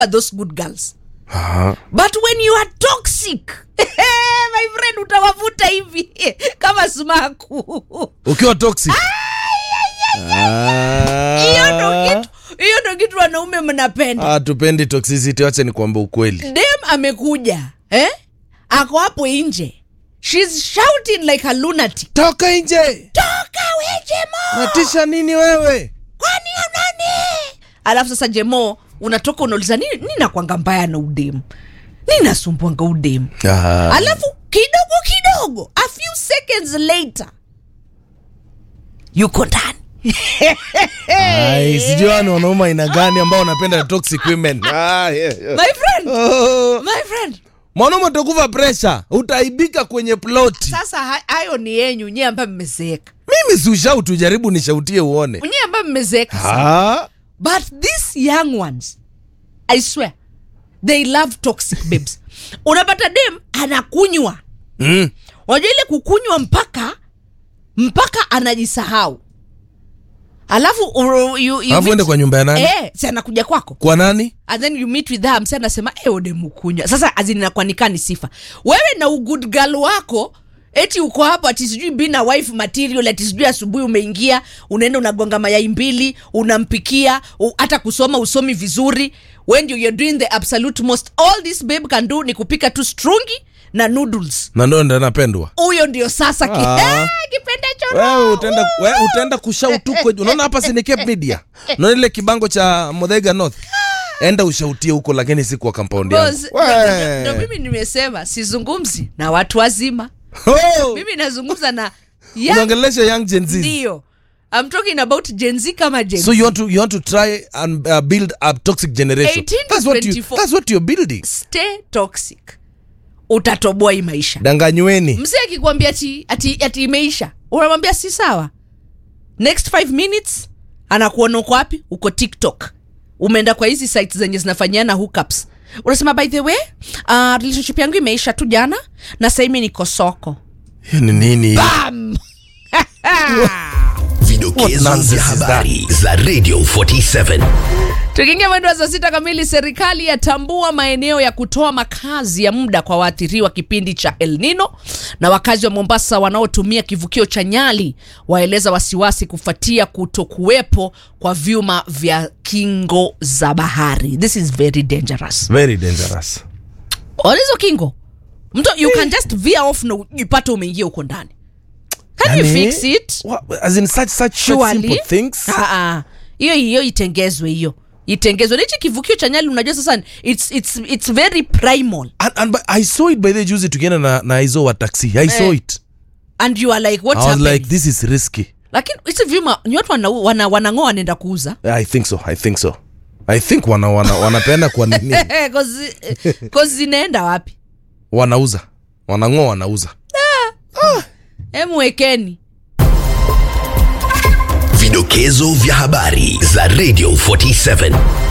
those good girls Aha. but when you are toxic my friend utawavuta hivi kama sumaku ukiwa toxic hiyo ndo kitu hiyo ndo kitu wanaume mnapenda Ah, tupendi toxicity wacha ni kuamba ukweli dem amekuja eh? ako hapo nje shes shouting like a lunatic toka nje toka we jemo natisha nini wewe kwani nani alafu sasa jemo unatoka unauliza nini nini nakwanga mbaya na udemu nini nasumbuanga udemu Ah. alafu kidogo kidogo a few seconds later yuko ndani Ai, sijui hawa ni wanaume aina gani ambao wanapenda toxic women ah, yeah, yeah. my friend Oh. my friend mwanaume utakuva presha utaibika kwenye ploti sasa ha- hayo ni yenyu nyie ambayo mmezeeka mimi si ushautu jaribu nishautie uone nyie ambayo mmezeeka sana. ah. but these young ones i swear they love toxic babes unapata dem anakunywa mm. unajua ile kukunywa mpaka mpaka anajisahau alafu uru- you, you alafu ende meet- kwa nyumba ya nani eh, si anakuja kwako kwa nani and then you meet with her msi anasema e udemukunywa sasa azinakwanika ni sifa wewe na ugood girl wako eti uko hapo ati sijui bina wife material ati sijui asubuhi umeingia unaenda unagonga mayai mbili unampikia u- hata kusoma usomi vizuri when you, you're doing the absolute most all this babe can do ni kupika tu strungi na noodles na ndo ndo napendwa huyo ndio sasa ki, Ah. Ah, kipenda wewe choro utaenda wewe utaenda kushautu kwe- unaona hapa si ni Cape media unaona ile kibango cha Muthaiga North enda ushautie huko lakini si kwa compound yangu Boss, We. ndo mimi nimesema sizungumzi na watu wazima Oh, mimi nazungumza na young unaongelesha young Gen Z ndio I'm talking about Gen Z kama Gen so Z. you want to you want to try and uh, build a toxic generation 18 to that's what you 24. that's what you're building Stay toxic utatoboa hii maisha danganyweni mzee akikwambia ati, ati, ati imeisha unamwambia si sawa next 5 minutes anakuona uko wapi uko tiktok umeenda kwa hizi sites zenye zinafanyiana hookups unasema by the way uh, relationship yangu imeisha tu jana na saimi niko soko hiyo ni nini Bam! Vidokezo What nonsense vya is that? habari za Radio 47. tukiingia mwendo wa saa sita kamili serikali yatambua maeneo ya kutoa makazi ya muda kwa waathiriwa kipindi cha el nino na wakazi wa mombasa wanaotumia kivukio cha nyali waeleza wasiwasi kufuatia kutokuwepo kwa vyuma vya kingo za bahari this is very dangerous very dangerous hizo kingo mtu you can just veer off na ujipate umeingia huko ndani can you Yani, fix it What, as in such such, such Surely. simple things Ah, ah. hiyo hiyo itengezwe hiyo itengezwe nichi kivukio cha nyali unajua sasa it's, it's, it's very primal and, and by- I saw it by the juzi tukienda na, na izo wa taxi I saw Eh, it and you are like I what's was happening like this is risky lakini hizi vyuma ni watu wana, wana, wanang'oa wanaenda kuuza I think so I think so I think wana, wana, wanapeana kwa nini kozi zinaenda wapi wanauza wanang'oa wanauza emwekeni Vidokezo vya habari za Radio 47.